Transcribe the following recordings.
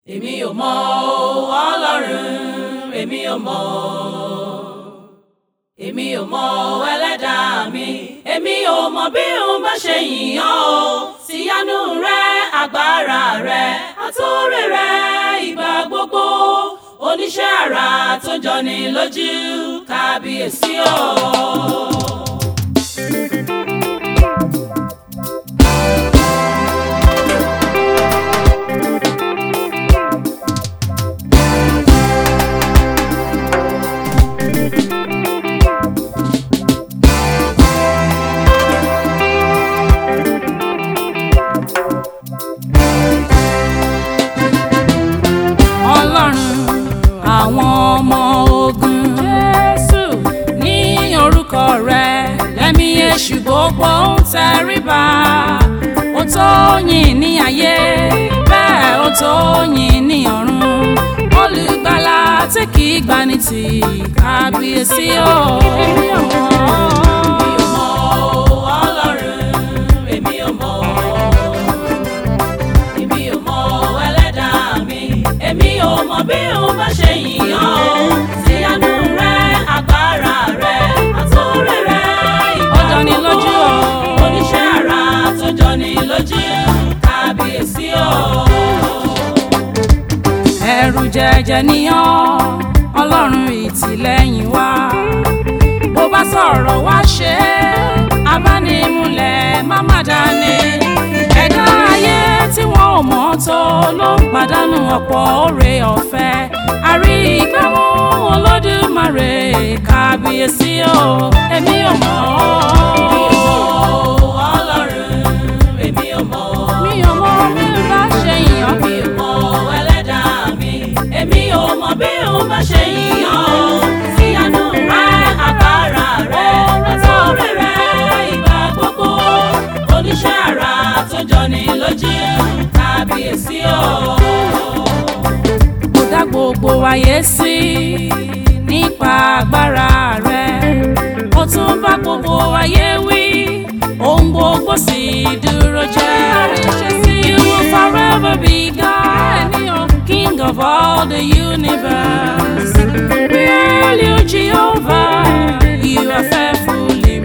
èmi ò mọ ọlọ́run èmi ò mọ èmi ò mọ ẹlẹ́dàá mi èmi ò mọ bí òun bá ṣe yìnyán o síyanu rẹ agbára rẹ àtúrè rẹ ìgbà gbogbo oníṣẹ́ àrà tó jọni lójú kábíyèsí o. ọlọ́run àwọn ọmọ ogun jésù ní orúkọ rẹ lẹ́mí èṣù gbogbo ń tẹríba ó tó yìn ní ayé bẹ́ẹ̀ ó tó yìn ní ọ̀run olùgbàlà tí kì í gbani tì kábíyèsí o. èmi ò mọ ọlọ́run èmi ò mọ èmi ò mọ ẹlẹ́dàá mi èmi ò mọ bí òun bá ṣe yìnyán o síyanu rẹ agbára rẹ àtúrè rẹ ìgbà Ó jọni lójú o. oníṣẹ́ àrà tó jọni lójú kábíyèsí o. ẹ̀rù jẹjẹ níyàn ọlọ́run ìtìlẹ́yìn wa bó bá sọ̀rọ̀ wá ṣe é abánimúlẹ̀ má má dání ẹ̀dá ayé tí wọ́n ò mọ̀ tó ló ń pàdánù ọ̀pọ̀ oore ọ̀fẹ́ àrí ìgbàmú olódùmarè kábíyèsí o èmi ò mọ̀ èmi ò ọ́ mọ ọlọ́run èmi ò mọ. mi ò mọ̀ bí n bá ṣe yàn mi ò mọ ẹlẹ́dàá mi èmi ò mọ bí òun bá ṣe yíyan o síyanu rẹ agbára rẹ àtọ́rẹ rẹ ìgbà gbogbo oníṣẹ́ àrà tó jọni lójú kábíyèsí o. kò dá gbogbo ayé sí nípa agbára rẹ̀ ó tún bá gbogbo ayé wí ohun gbogbo sì dúró jẹ́ you will forever be God king of all the universe we hail you Jehovah you are faithful in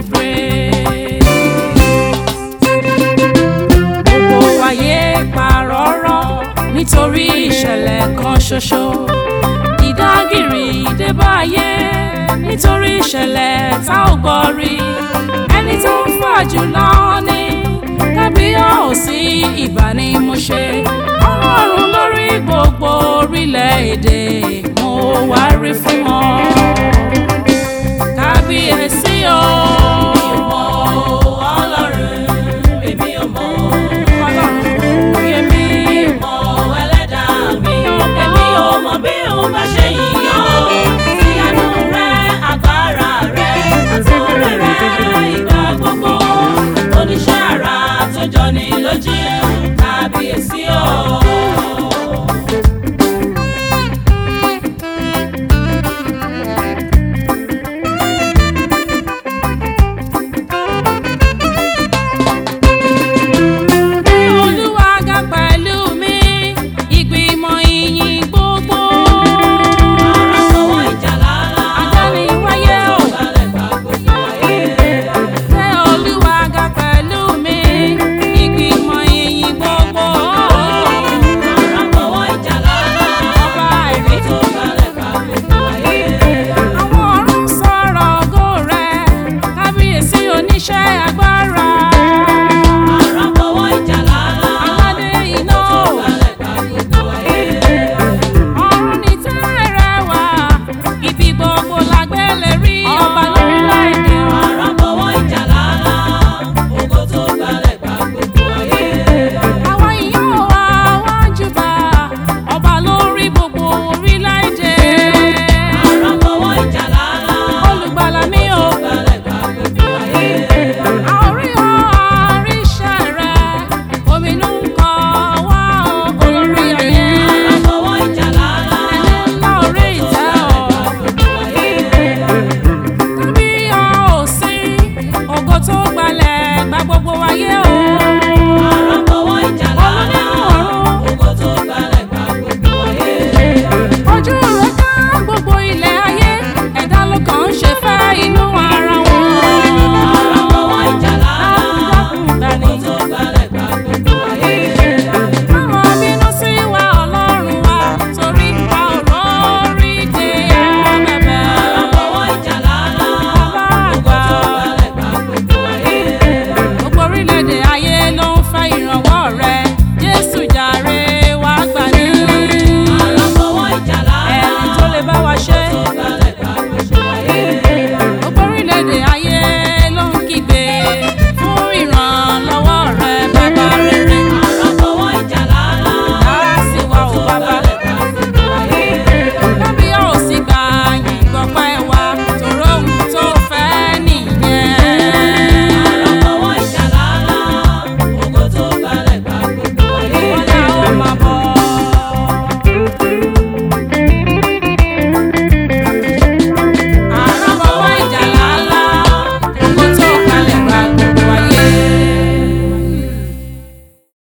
praise gbogbo ayé parọ́rọ́ nítorí ìṣẹ̀lẹ̀ kan ṣoṣo ìdágìrì ìdébáyé nítorí ìṣẹ̀lẹ̀ tá ò gbọ́ rí ẹni tó ń fà jùlọ ní kábíyèsí ìbà ni mo ṣe ọlọ́run lórí gbogbo orílẹ̀-èdè mo wá rí fún ọ kábíyèsí o.